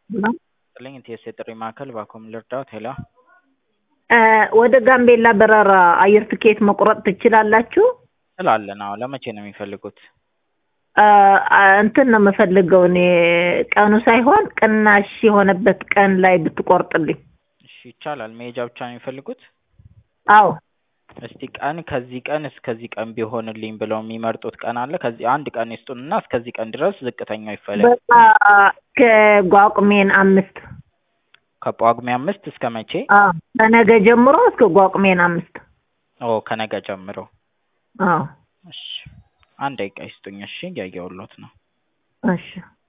ጥልኝ ቴስ የጥሪ ማዕከል ባኮም ልርዳዎት? ሄሎ ወደ ጋምቤላ በረራ አየር ትኬት መቁረጥ ትችላላችሁ? ስላለን። አዎ ለመቼ ነው የሚፈልጉት? እንትን ነው የምፈልገው እኔ ቀኑ ሳይሆን ቅናሽ የሆነበት ቀን ላይ ብትቆርጥልኝ። እሺ ይቻላል። መሄጃ ብቻ ነው የሚፈልጉት? አዎ እስቲ ቀን ከዚህ ቀን እስከዚህ ቀን ቢሆንልኝ ብለው የሚመርጡት ቀን አለ? ከዚህ አንድ ቀን ይስጡንና እስከዚህ ቀን ድረስ ዝቅተኛው ይፈለግ። በቃ ከጓቁሜን አምስት ከጳጉሜ አምስት እስከ መቼ? አዎ ከነገ ጀምሮ እስከ ጓቁሜን አምስት ኦ ከነገ ጀምሮ። አዎ እሺ አንድ ደቂቃ ይስጡኝ። እሺ እያየሁሎት ነው። እሺ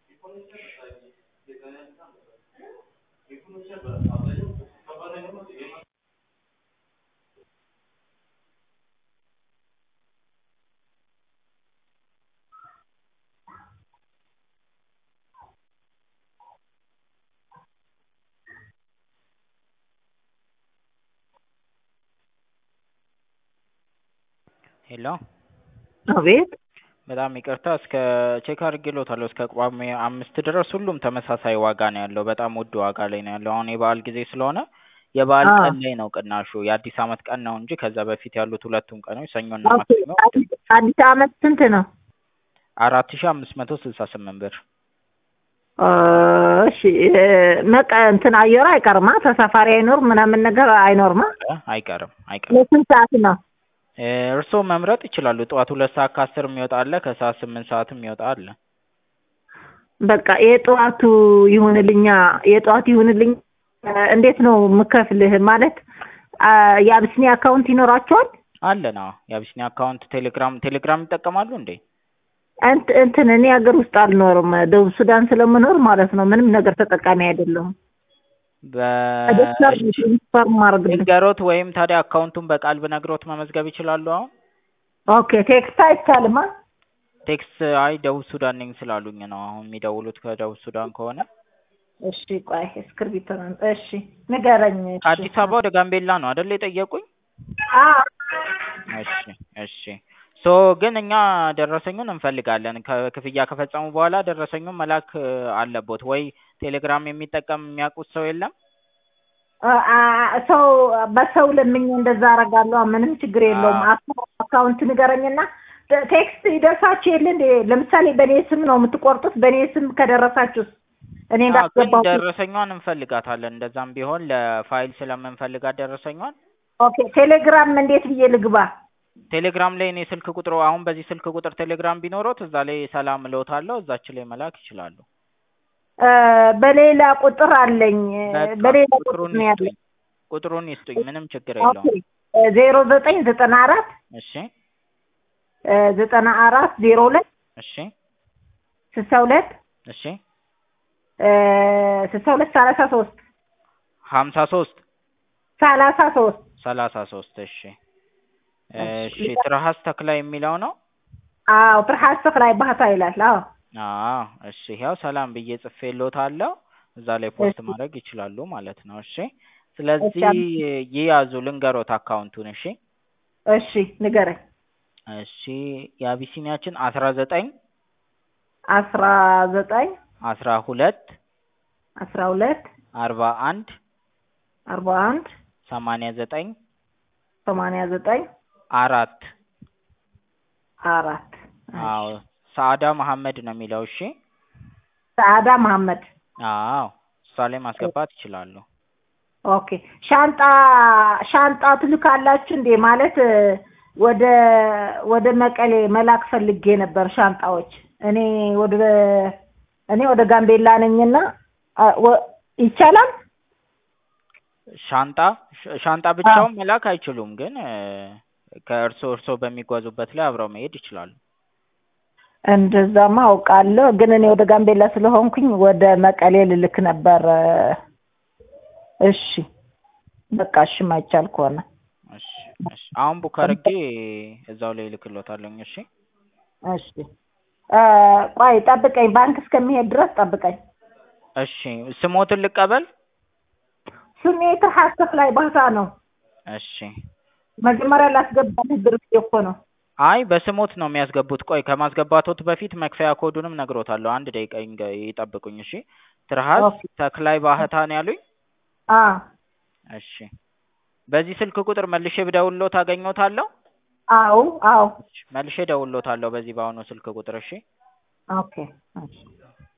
ሄሎ አቤት በጣም ይቅርታ እስከ ቼክ አድርጌሎታለሁ እስከ ጳጉሜ አምስት ድረስ ሁሉም ተመሳሳይ ዋጋ ነው ያለው። በጣም ውድ ዋጋ ላይ ነው ያለው። አሁን የበዓል ጊዜ ስለሆነ የበዓል አዎ። ቀን ላይ ነው ቅናሹ። የአዲስ ዓመት ቀን ነው እንጂ ከዛ በፊት ያሉት ሁለቱም ቀኖች ሰኞና ኦኬ፣ ማክሰኞ አዲስ አዲስ ዓመት ስንት ነው? አራት ሺ አምስት መቶ ስልሳ ስምንት ብር። እ፣ እሺ እ፣ መቀ እንትን አየሩ አይቀርማ ተሳፋሪ አይኖር ምናምን ነገር አይኖርማ። እ፣ አይቀርም አይቀርም። ለስንት ሰዓት ነው? እ፣ እርስዎ መምረጥ ይችላሉ። ጠዋት ሁለት ሰዓት ከአስር የሚወጣ አለ። ከሰዓት ስምንት ሰዓትም የሚወጣ አለ። በቃ የጠዋቱ ይሁንልኛ፣ የጠዋቱ ይሁንልኝ። እ፣ እንዴት ነው የምከፍልህ? ማለት አ፣ የአብስኒ አካውንት ይኖራቸዋል? አለን። አዎ የአቢሲኒያ አካውንት ቴሌግራም ቴሌግራም ይጠቀማሉ እንዴ? እንት እንትን እኔ ሀገር ውስጥ አልኖርም፣ ደቡብ ሱዳን ስለምኖር ማለት ነው። ምንም ነገር ተጠቃሚ አይደለሁም። ዶክተር በ ኢንፎርም አድርግልኝ። ንገሮት ወይም ታዲያ አካውንቱን በቃል ብነግሮት መመዝገብ ይችላሉ። አሁን ኦኬ ቴክስት አይቻልማ? ቴክስት አይ ደቡብ ሱዳን ነኝ ስላሉኝ ነው አሁን የሚደውሉት ከደቡብ ሱዳን ከሆነ እሺ ቆይ እስክርቢቶ ነው። እሺ ንገረኝ። እሺ። ከአዲስ አበባ ወደ ጋምቤላ ነው አይደል የጠየቁኝ? አዎ እሺ እሺ ሶ ግን እኛ ደረሰኙን እንፈልጋለን። ከክፍያ ከፈጸሙ በኋላ ደረሰኙን መላክ እ፣ አለቦት ወይ ቴሌግራም የሚጠቀም የሚያውቁት ሰው የለም? አ- አ- ሰው በሰው ለምኜ እንደዛ አደርጋለሁ። ምንም ችግር የለውም። አዎ። አካ- አካውንት ንገረኝና ተ- ቴክስት ይደርሳችሁ የለ እንዴ? ለምሳሌ በእኔ ስም ነው የምትቆርጡት። በእኔ ስም ከደረሳችሁስ እኔ አዎ ግን እንዳስገባሁ ደረሰኟን እንፈልጋታለን። እንደዛም ቢሆን ለፋይል ስለምንፈልጋት ደረሰኟን ኦኬ። ቴሌግራም እንዴት ብዬ ልግባ? ቴሌግራም ላይ እኔ ስልክ ቁጥሩ አሁን በዚህ ስልክ ቁጥር ቴሌግራም ቢኖሮት እዛ ላይ ሰላም እልዎታለሁ እዛች ላይ መላክ ይችላሉ። እ፣ በሌላ ቁጥር አለኝ። በቃ በሌላ ቁጥር ቁጥሩን ነው ያለኝ። ይስጡኝ ቁጥሩን ይስጡኝ ምንም ችግር ኦኬ የለውም። ዜሮ ዘጠኝ ዘጠና አራት እሺ ዘጠና አራት ዜሮ ሁለት እሺ ስልሳ ሁለት እሺ ስልሳ ሁለት ሰላሳ ሶስት ሀምሳ ሶስት ሰላሳ ሶስት ሰላሳ ሶስት እሺ እሺ። እሺ ትርሃስ ተክላ የሚለው ነው። አዎ ፍርሃት ተክላይ ባህታ ይላል። አዎ አዎ እሺ ያው ሰላም ብዬ ጽፌልዎታለሁ እዛ ላይ ፖስት እሺ። ማድረግ ይችላሉ ማለት ነው። እሺ ስለዚህ ይያዙ ልንገሮት አካውንቱን እሺ እሺ ንገረኝ። እሺ የአቢሲኒያችን አስራ ዘጠኝ አስራ ዘጠኝ አስራ ሁለት አስራ ሁለት አርባ አንድ አርባ አንድ ሰማንያ ዘጠኝ ሰማንያ ዘጠኝ አራት አራት አዎ ሰአዳ መሐመድ ነው የሚለው እሺ ሰአዳ መሐመድ። አዎ እሷ ላይ ማስገባት ይችላሉ ኦኬ ሻንጣ ሻንጣ ትልካላችሁ እንዴ? ማለት እ፣ ወደ ወደ መቀሌ መላክ ፈልጌ ነበር ሻንጣዎች። እኔ ወደ እኔ ወደ ጋምቤላ ነኝና አ፣ ወ- ይቻላል? ሻንጣ ሻ- ሻንጣ ብቻውን መላክ አይችሉም ግን እ፣ ከእርሶ እርሶ በሚጓዙበት ላይ አብረው መሄድ ይችላሉ እንደዛማ አውቃለሁ፣ ግን እኔ ወደ ጋምቤላ ስለሆንኩኝ ወደ መቀሌ ልልክ ነበር። እሺ በቃ እሺ፣ ማይቻል ከሆነ እሺ እሺ አሁን ቡክ አድርጌ እዛው ላይ እልክልዎታለሁ እሺ እሺ። እ፣ ቆይ ጠብቀኝ፣ ባንክ እስከሚሄድ ድረስ ጠብቀኝ። እሺ ስሞትን ልቀበል ስሜ ትርሃስ ተክላይ ባህታ ነው። እሺ መጀመሪያ ላስገባልህ ድርጅት እኮ ነው። አይ በስሞት ነው የሚያስገቡት። ቆይ ከማስገባቶት በፊት መክፈያ ኮዱንም ነግሮታለሁ። አንድ ደቂቃ ይንገ- ይጠብቁኝ እሺ። ትርሃስ ኦኬ ተክላይ ባህታ ነው ያሉኝ? አዎ እሺ በዚህ ስልክ ቁጥር መልሼ ብደውልዎት አገኘዎታለሁ? አዎ አዎ መልሼ እደውልዎታለሁ በዚህ በአሁኑ ስልክ ቁጥር እሺ? ኦኬ እሺ